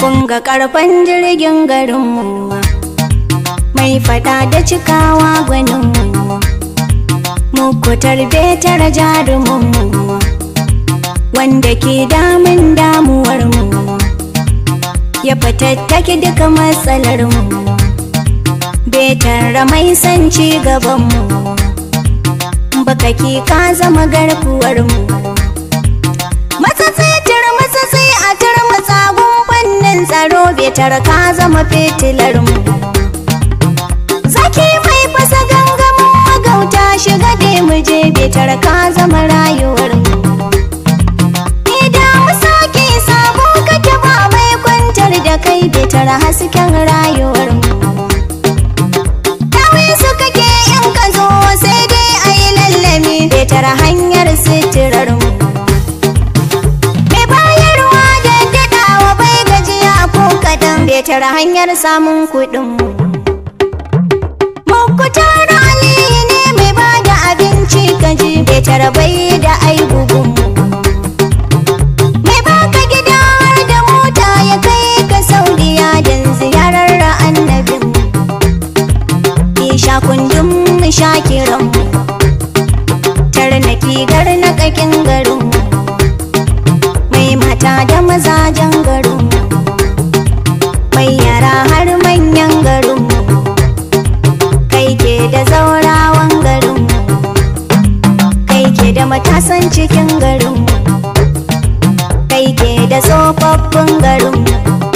kun ga karfan jirgin garinmu mai fada da cikawa gwaninmu muku tarbe tara jaruminmu wanda ke damun damuwarmu ya fatattaki duka matsalarmu betar mai san ci gabanmu bakaki ka zama garkuwarmu matsatsi matsatsi a turmutsagun fannin tsaro betar ka zama fitilarmu zaki mai fasa gangamin magauta shiga da mu je betar ka zama rayuwarmu idan mu sake sabo kake ba mai kwantar da kai betar hasken rayuwarmu Dawi su kake in ka zo sai dai a yi lallami betar hanyar sitirarmu Mai bayarwa da daɗawa bai gajiya ko kadan betar hanyar samun kuɗinmu Muku tara aliyu ne mai ba da abinci kaji betar bai da aibugunmu Mai baka gida har da mota ya kai ka saudiya don ziyarar annabinmu Isha kundin mu sha kiranmu Tarnaki garnakakin garinmu Mai mata da mazajen garinmu Mai yara har manyan garinmu Kai ke da zaurawan garinmu Kai ke da matasan cikin garinmu Kai ke da tsofaffin garinmu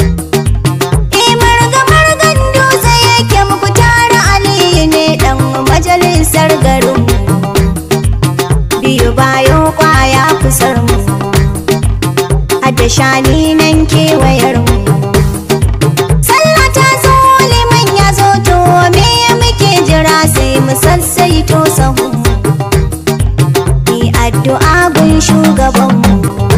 Marga-margan dutse yake muku tara Aliyu ne ɗan majalisar garinmu. Biyu bayo kwaya kusar mu, hadda shani nan kewayar mu. Sallah ta zo liman ya zo to me ya muke jira sai mu sassaito sahu. Ni addu'a gun shugabanmu.